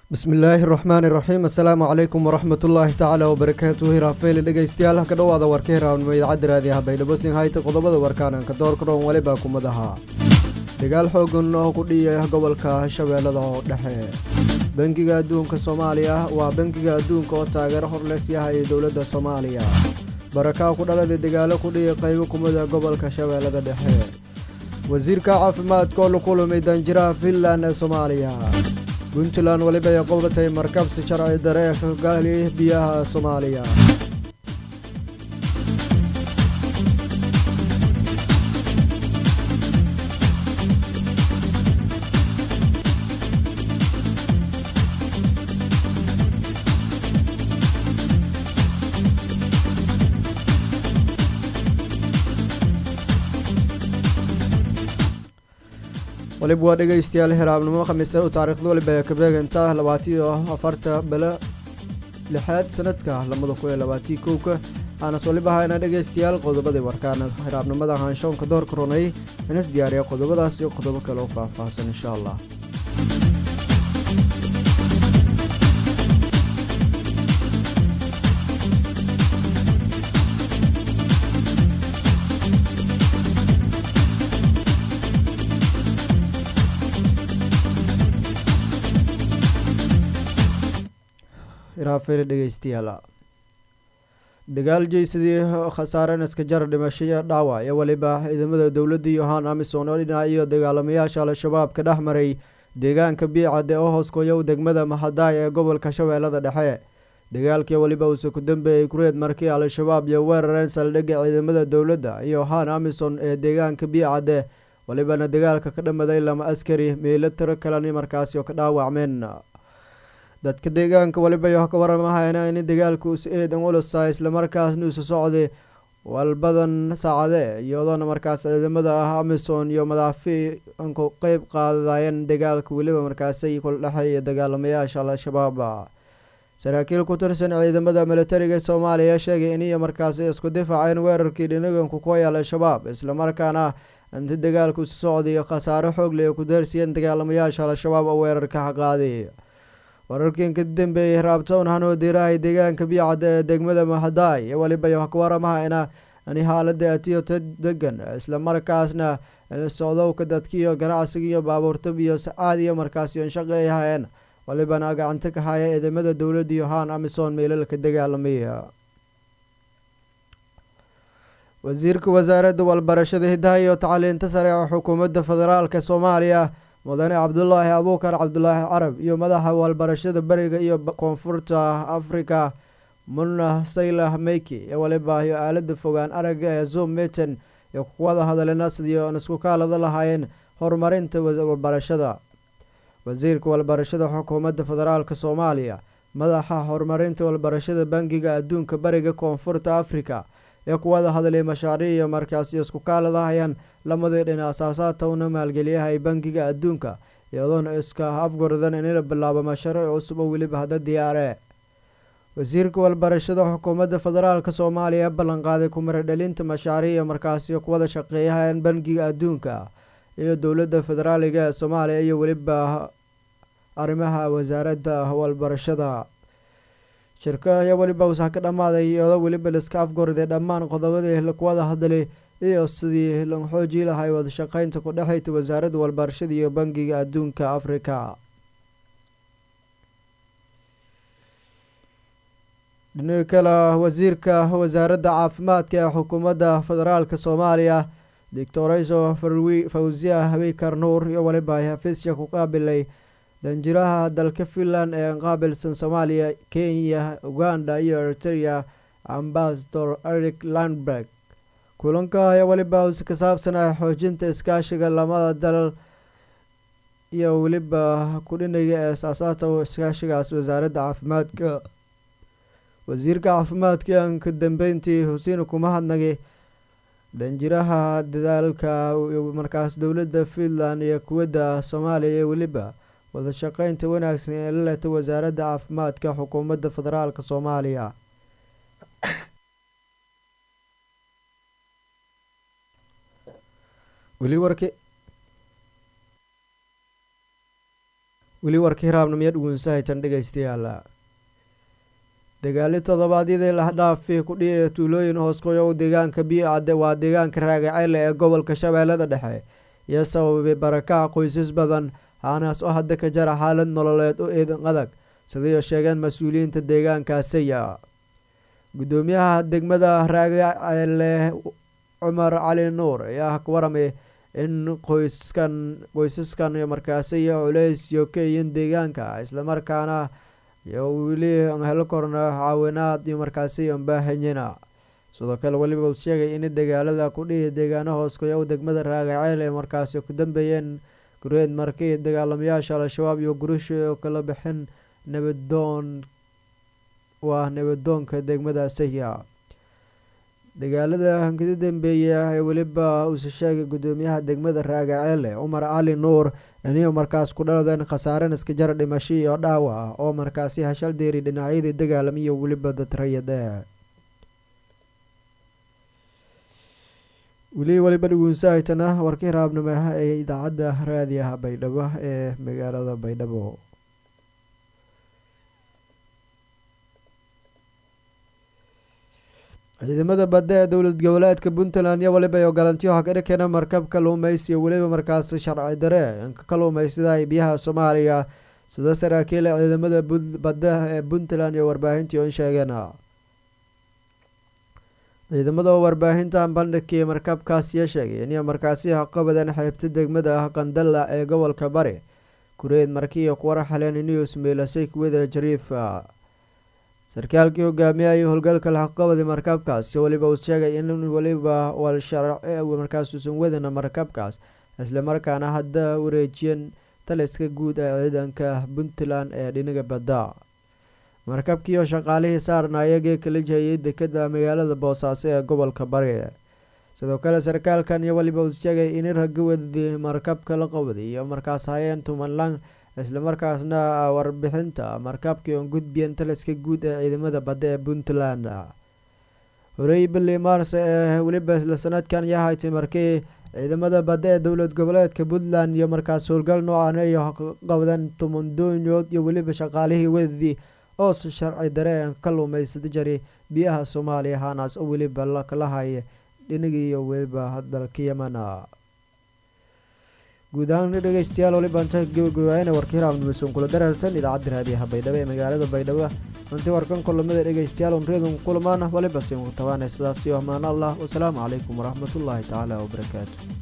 bismillaahi raxmaani raxiim assalaamu calaykum waraxmatullaahi tacaala wabarakaatuhu hiraafeeli dhegeystayaal ka dhowaada warka hiraabnimo idaacadda raadiyaha baydhabo hayta qodobada warkaananka doorka dhoon walibaa kumadaha dagaal xoogan oo ku dhiyay gobolka shabeellada oo dhexe bangiga adduunka soomaaliya waa bangiga adduunka oo taageero horleys yahay dowladda soomaaliya barakaa ku dhaladay dagaalo ku dhiyay qaybo kumida gobolka shabeellada dhexe wasiirka caafimaadka oo la kulumay danjiraha finland ee soomaaliya puntland weliba ay qowdatay markabsi sharci dare ee ka gaali biyaha soomaaliya waliba waa dhegeystayaal hiraabnimo khamiise u taariikhda waliba ee kabeeganta labaatiyo afarta bele lixaad sanadka lamada kun iyo labaatii kowka aanas waliba hayna dhegeystayaal qodobadii warkaana hiraabnimada haanshoonka doorka runay inas diyaariya qodobadaas iyo qodobo kale oo faahfaahsan insha allah dhegeystayaal dagaal jeysadii khasaaren iska jar dhimashaya dhaawac iyo weliba ciidamada dowladda yohan amison oo dhinac iyo dagaalamayaasha al-shabaab ka dhex maray deegaanka biicade oo hooskoyow degmada mahadaay ee gobolka shabeellada dhexe dagaalkii weliba uuse ku dambeeyey kureed markii al-shabaab iyo weerareen saldhigga ciidamada dowladda iyo han amison ee deegaanka biicade welibana dagaalka ka dhamaday lama askari meelo tiro kaleni markaasi oo ka dhaawacmeen dadka deegaanka waliba yo ka waramahayna in dagaalka us eedan ulusa islamarkaasna isu socday walbadan saacade iyadoona markaas ciidamada ah amison iyo madaafi ku qeyb qaadayeen dagaalka weliba markaasay kula dhexeeya dagaalamayaasha al-shabaab saraakiil ku tirsan ciidamada militariga soomaaliya sheegay iniyo markaasi isku difaaceen weerarkii dhinaganku kuway al-shabaab islamarkaana inti dagaalka isu socday khasaaro xoogle ku daarsiyeen dagaalamayaasha al-shabaab oo weerarka qaaday wararkan ka dambeeyey raabtown hanoo diirahay deegaanka biicadda ee degmada mahadaay iyo weliba yo ka waramahayna in xaalada atiyo ta degan islamarkaasna socdowka dadkiiyo ganacsigiiyo baabuurtab iyo sacaad iyo markaasi on shaqeey hayeen walibana gacanta ka haya ciidamada dowladda iyo haan amison meelalka dagaalamaya wasiirka wasaaradda walbarashada hidaha iyo tacliinta sare ee xukuumadda federaalka soomaaliya mudane cabdulaahi abuukar cabdulaahi carab iyo madaxa walbarashada beriga iyo koonfurta africa munna saylah meyki ee waliba iyo aalada fogaan aragga ee zoom meten iyo kuwada hadalena sidii oon isku kaalada lahaayeen horumarinta walbarashada wasiirka walbarashada xukuumadda federaalk soomaaliya madaxa horumarinta walbarashada bangiga adduunka bariga koonfurta africa ee kuwada hadlay mashaariic iyo markaasi isku kaaladahayaan lamadii dhina asaasaadta una maalgeliyahay bangiga adduunka iyadoona iska afgordan inila bilaabo mashariic cusub oo weliba hadda diyaare wasiirka walbarashada xukuumadda federaalk soomaaliya ballanqaaday kumaradhalinta mashaariic iyo markaasi kuwada shaqeeyahayan bangiga adduunka iyo dowladda federaaliga ee soomaaliya iyo weliba arrimaha wasaaradda walbarashada shirka iyo weliba usaa ka dhammaaday iyadoo weliba liska afgorday dhammaan qodobadii lakuwada hadlay iyo sidii la xoojii lahay wadashaqeynta ku dhexeyta wasaaradda walbarashada iyo bangiga adduunka africa dhinaga kale wasiirka wasaaradda caafimaadka ee xukuumadda federaalk soomaaliya doctorayso fawziya habikar nuur iyo weliba xafiisya ku qaabilay danjiraha dalka finland ee qaabilsan soomaaliya kenya uganda iyo eritrea ambasador eric landberg kulanka ayaa weliba us ka saabsanah xoojinta iskaashiga lamada dalal iyo weliba kudhinaga ee asaasaadta iskaashigaas wasaaradda caafimaadka wasiirka caafimaadka aan ka dambeyntii xusiin kuma hadnagay danjiraha dadaalka markaas dowladda finland iyo kuwadda soomaaliya iyo weliba wadashaqeynta wanaagsan ee la leta wasaaradda caafimaadka xukuumadda federaalk soomaaliya weli warki weli warka hiraabnamiyo dhugunsahaytan dhegeystayaal dagaali toddobaadyadii lahdhaafi kudhihi tuulooyin hooskoyo deegaanka biicadde waa deegaanka raagaceyle ee gobolka shabeellada dhexe iyo sababay barakaca qoysas badan haanaas oo hadda ka jara xaalad nololeed oo eedan adag sidayo sheegeen mas-uuliyiinta deegaankaasiya guddoomiyaha degmada raagaceyle cumar cali nuur ayaa ka waramay in qoyskan qoysaskan markaasiyo culeys iyo ka yihiin deegaanka islamarkaana iyo weli helo korna caawinaad iyo markaasi baahanyiina sidoo kale weliba uu sheegay in dagaalada kudhihi deegaano hooskoyo degmada raagaceel ee markaasi ku dambeeyeen gureed markii dagaalamayaasha al-shabaab iyo gurusha oo kala bixin nabadoon waa nabadoonka degmada saya dagaalada hankida dambeeya ee weliba uuse sheegay guddoomiyaha degmada raagaceele cumar cali nuur iniyo markaas ku dhaladeen khasaaren iska jara dhimasho iyo dhaawac oo markaasi hashal deeri dhinacyadii dagaalamiyo weliba dad rayade weli weliba dhuguunsahaytana warkii raabnimo ee idaacadda raadiyaha baydhabo ee magaalada baydhabo ciidamada badda ee dowlad goboleedka puntland iyo weliba iyo galantiyoha ka dhikeena markab kaluumeysiyo weliba markaasi sharci dare inka kaluumeysada biyaha soomaaliya sida saraakiila ciidamada badda ee puntland iyo warbaahintii on sheegeen ciidamada oo warbaahintan bandhigkii markabkaasiyo sheegay inay markaasi haqabadeen xeebta degmada qandala ee gobolka bari kureed markiiyo kuwar xaleen inuu ismeylasay kuwada jariifa sarkaalkii hogaamiyay howlgalka lahaqabadi markabkaas weliba uu sheegay in weliba markaas uusan wadana markabkaas islamarkaana hadda wareejiyeen taliska guud ee ciidanka puntland ee dhinaga badda markabkiioo shaqaalihii saarna ayagii kala jehayay dekada magaalada boosaaso ee gobolka bari sidoo kale sarkaalkan iyo weliba uu sheegay in ragawadi markabka la qabday iyo markaas hayeen tumanlang islamarkaasna warbixinta markabkii oon gudbiyeen taliska guud ee ciidamada badda ee puntland horey bili mars ee weliba isla sanadkan yahaytay markii ciidamada badda ee dowlad goboleedka puntland iyo markaas howlgal noocan ay qabdeen tumandoonyood iyo weliba shaqaalihii wadadii oo si sharci dareen ka luumaysada jari biyaha soomaaliya haanaas oo weliba lakala haya dhinagii iyo weliba dalka yemana guud ahaan dhegeystayaal waliba inta gabagabaayana warkii raabnimaysoon kula dareertan idaacadda raadiyaha baydhabo ee magaalada baydhabo runtii warkan kulamada dhegeystayaal un reedun kulmaan waliba siin ku tabaanay sidaas iyo amaan allah wasalaamu calaykum waraxmatullaahi tacaala wabarakaatu